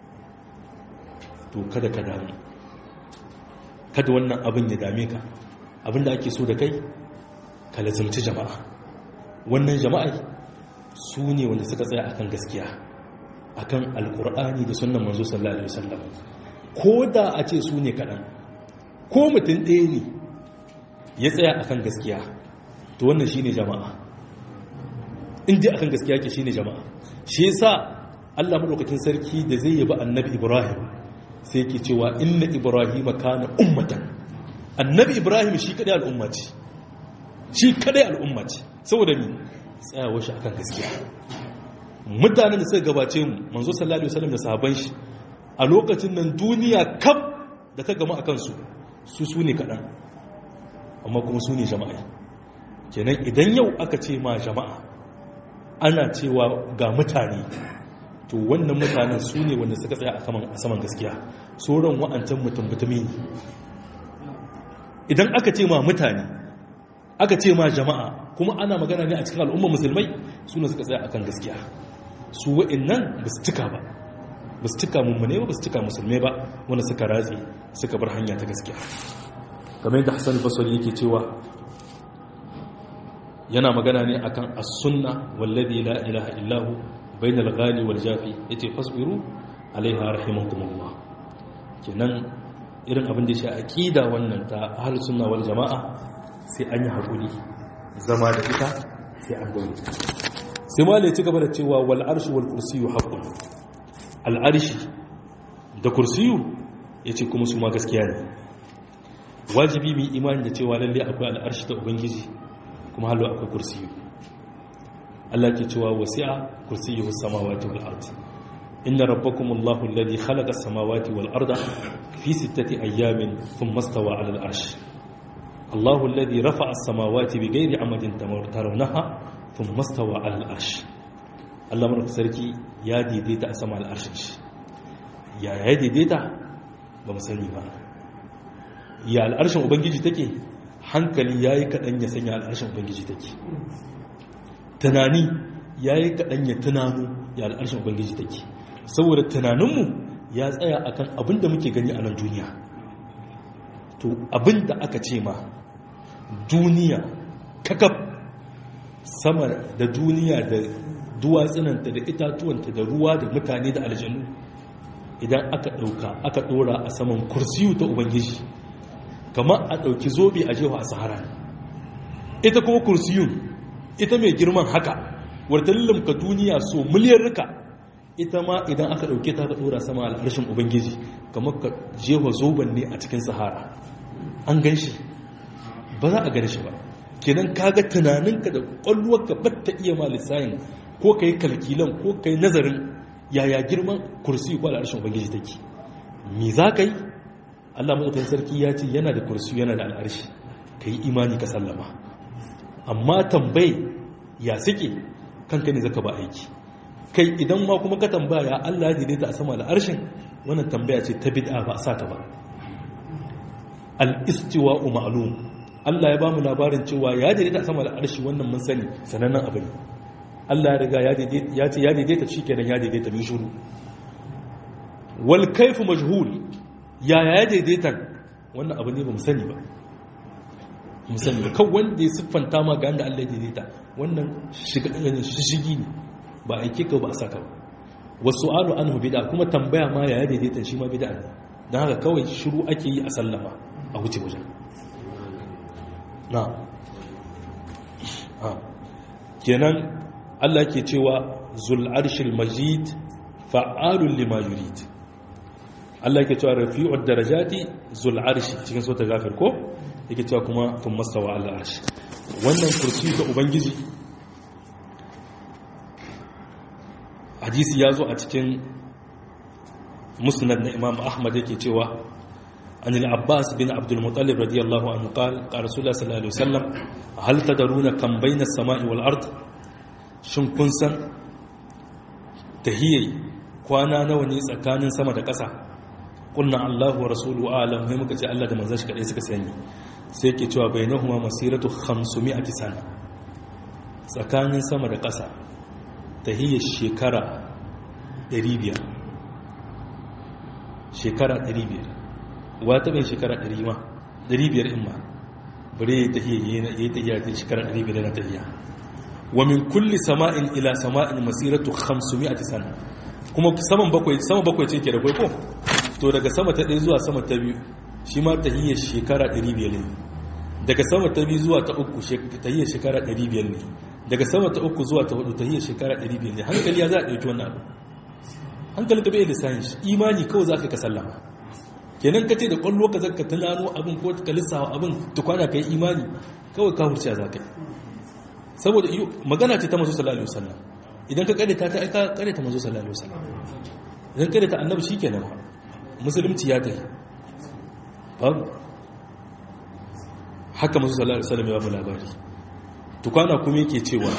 to kada ka damu kada wannan abin ya dame ka abin da ake so da kai ka lazimci jama'a wannan jama'a su ne wanda suka tsaya akan gaskiya akan alkur'ani da sunan manzo sallallahu alaihi wasallam ko da a ce su ne kaɗan ko mutum ɗaya ne ya tsaya akan gaskiya to wannan shine jama'a in ji akan gaskiya ke shine jama'a shi yasa Allah madaukakin sarki da zai yaba annabi Ibrahim sai yake cewa inna ibrahima kana ummatan annabi Ibrahim shi kadai al'umma ce shi kadai al'umma ce saboda ni tsayawa shi akan gaskiya mutanen da suka gabace mu manzo sallallahu alaihi wasallam da sahabban shi a lokacin nan duniya kaf da ta gama akan su su su ne kadan amma kuma su ne jama'a kenan idan yau aka ce ma jama'a ana cewa ga mutane to wannan mutanen su ne wanda suka tsaya a saman gaskiya sauran wa'ancan mutum mutumi ne idan aka ce ma mutane aka ce ma jama'a kuma ana magana ne a cikin al'ummar musulmai su ne suka tsaya akan gaskiya su wa'annan ba su cika ba ba su cika mummune ba ba su cika musulmai ba wanda suka ratse suka bar hanya ta gaskiya kamar yadda hassan basari yake cewa yana magana ne akan as-sunna wallazi la ilaha illahu bainal ghali wal jafi yace fasbiru alaiha rahimakumullah kenan irin abin da shi aqida wannan ta ahlus sunna wal jamaa sai an yi hakuri zama da ita sai an dawo sai malai ci gaba da cewa wal arshu wal kursiyyu haqqun al arshi da kursiyu yace kuma su ma gaskiya ne wajibi mu imani da cewa lalle akwai al arshi da ubangiji kuma halu akwai kursiyu Allah ke cewa wasi'a kursiyuhu samawati wal ard inna rabbakum Allahu alladhi khalaqa as-samawati wal arda fi sittati ayyamin thumma istawa 'ala al-'arsh Allahu alladhi rafa'a as-samawati bighayri 'amadin tarawnaha thumma istawa 'ala al-'arsh Allah barka sarki ya daidaita a sama al-'arsh ya ya daidaita ba mu sani ba ya al-'arshin ubangiji take hankali yayi kadan ya sanya al-'arshin ubangiji take tunani ya yi kaɗan ya tunanu ya al'arshin ubangiji take saboda tunaninmu ya tsaya akan abin da muke gani a nan duniya to abin da aka ce ma duniya kakaf sama da duniya da duwatsunanta da itatuwanta da ruwa da mutane da aljanu idan aka ɗauka aka ɗora a saman kursiyu ta ubangiji kamar a ɗauki zobe a jewa a sahara ita kuma kursiyun ita mai girman haka wadda lullumka duniya so miliyar rika ita ma idan aka ɗauke ta ka ɗora sama al'arshin ubangiji kamar ka jewa zoben ne a cikin sahara an gan shi ba za a gan shi ba kenan kaga tunaninka da ƙwalluwarka ba ta iya ma lissayin ko ka yi kalkilan ko ka yi nazarin yaya girman kursi ko al'arshin ubangiji take me za ka yi allah maɗaukan sarki ya ce yana da kursi yana da al'arshi ka yi imani ka sallama amma tambayi ya suke kanka ne zaka ba aiki kai idan ma kuma ka tambaya allah ya daidaita a sama al'arshin wannan tambaya ce ta bid'a ba a sa ta ba al-istiwa'u ma'lum Allah ya ba mu labarin cewa ya daidaita a sama al'arshi wannan mun sani sanannen abu ne Allah ya riga ya ce ya daidaita shi kenan ya daidaita min shuru wal kaifu majhul ya ya daidaita wannan abu ne ba mu sani ba mu sani ba kawai wanda ya siffanta ma ga Allah ya daidaita wannan shishigi ne ba aike ka ba a saka ba wasu alu anhu bid'a kuma tambaya ma ya ya daidaita shi ma bid'a ne don haka kawai shiru ake yi a sallama a wuce wajen na kenan Allah ke cewa zul arshil majid fa'alun lima yurid Allah ke cewa rafi'ud darajati zul arshi cikin sota gafir ko yake cewa kuma tun mastawa Allah arshi wannan kursi ga ubangiji hadisi ya zo a cikin musnad na imam ahmad yake cewa عن العباس بن عبد المطلب رضي الله عنه قال قال رسول الله صلى الله عليه وسلم هل تدرون كم بين السماء والأرض shin kun san tahiyyai kwana nawa ne tsakanin sama da ƙasa kunna Allahu wa rasulu alam sai muka ce Allah da manzon shi kadai suka sani sai yake cewa bainahuma masiratu 500 sana tsakanin sama da ƙasa tahiyyar shekara 500 shekara 500 wata bai shekara 100 ma 500 in ma bare ya tahiyya ya tahiyya ta shekara 500 na tahiyya wa min kulli sama'in ila sama'in masiratu 500 sana kuma saman bakwai sama bakwai ce ke da ko to daga sama ta ɗaya zuwa sama ta biyu shi ma tahiyya shekara 500 ne daga sama ta biyu zuwa ta uku tahiyya shekara 500 ne daga sama ta uku zuwa ta hudu tahiyya shekara 500 ne hankali ya za a ɗauki wannan abu hankali ka bai da sayin shi imani kawai za ka ka sallama kenan ka ce da kwallo ka zaka tunano abin ko ka lissawa abin tukwana ka yi imani kawai ka hurciya za ka yi saboda magana ce ta mazu sallallahu alaihi wasallam idan ka kare ta ta aika kare ta mazu sallallahu alaihi wasallam idan kare ta annabi shikenan musulunci ya tafi babu haka mazu sallallahu alaihi wasallam ya ba labari tukwana kuma yake cewa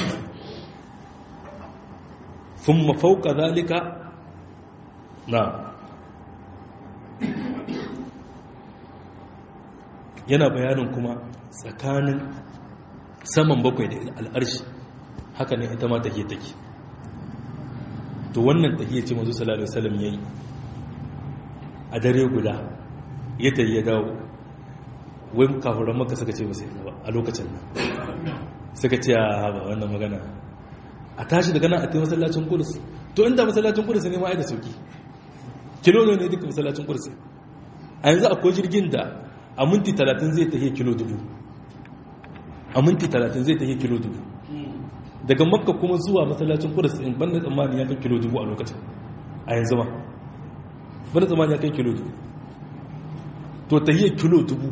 thumma fawqa zalika na yana bayanin kuma tsakanin saman bakwai da al'arshi haka ne ita ma take take to wannan tahiyya ce mazu sallallahu alaihi wasallam yayi a dare guda ya tayi ya dawo wai kafuran maka suka ce basu ba a lokacin nan suka ce a ba wannan magana a tashi daga nan a tayi masallacin kudus to inda masallacin kudus ne ma ai da sauki kilo ne duka masallacin kudus a yanzu akwai jirgin da a minti talatin zai tafiye kilo dubu a minti talatin zai tafiye kilo dubu daga makka kuma zuwa masallacin kudus in banda tsammani ya kai kilo dubu a lokacin a yanzu ma banda tsammani ya kai kilo dubu to tafiye kilo dubu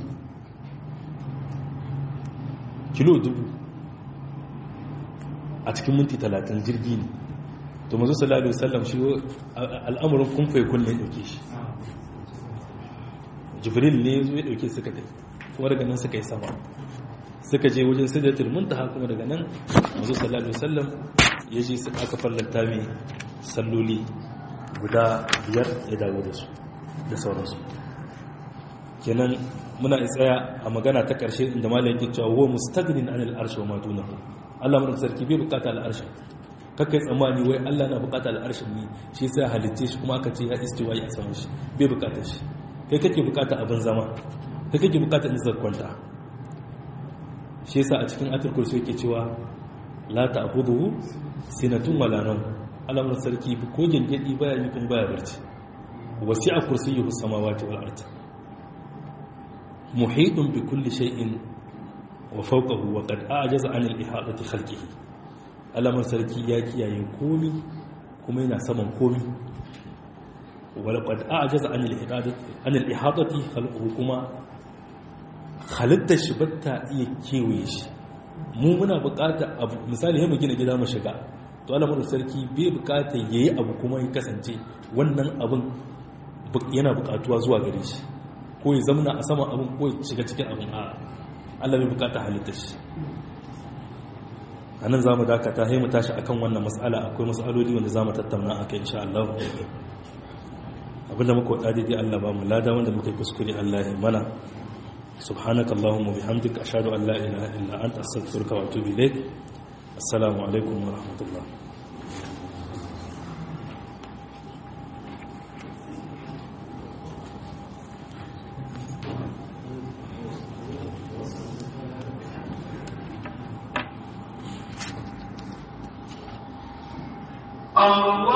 kilo dubu a cikin minti talatin jirgi ne to mazu sallallahu alaihi wasallam shi al'amuran kumfai kunne dauke shi jibril ne zo ya dauke suka tai kuma daga nan suka yi sama suka je wajen sidratul muntaha kuma daga nan mazu sallallahu alaihi wasallam ya je su aka fallanta mai salloli guda biyar ya dawo da su da sauransu kenan muna tsaya a magana ta karshe inda malam yake cewa wa mustagnin anil arshi wa ma dunahu Allah mun sarki bai bukata al arshi kakai tsammani wai Allah na bukata al arshin ne shi sai halitte shi kuma aka ce ya istiwa ya samu shi bai bukata shi kai kake bukata abin zama kai kake bukata in kwanta shi yasa a cikin atul kursi yake cewa la ta'khudhuhu sinatun wala nawm alamun sarki ko gengedi baya yi kun baya barci wasi'a kursiyyuhu samawati wal ard muhitun bi kulli shay'in wa fawqahu wa qad a'jaza 'an al-ihadati khalqihi alamun sarki ya kiyaye komi kuma yana saman komi wa laqad a'jaza 'an al-ihadati 'an al-ihadati khalquhu kuma halittar shi batta iya kewaye shi mu muna bukata abu misali mu gina gida mu shiga to alamar sarki bai bukata yayi abu kuma ya kasance wannan abin yana bukatuwa zuwa gare shi ko ya zamana a saman abin ko ya shiga cikin abin a Allah bai bukata halittar shi anan zamu dakata sai mu tashi akan wannan mas'ala akwai mas'aloli wanda zamu tattauna akai insha Allah abinda muka wada daidai Allah ba mu lada wanda muka yi kuskure Allah ya mana سبحانك اللهم وبحمدك أشهد أن لا إله إلا أنت أستغفرك وأتوب إليك السلام عليكم ورحمة الله
Allah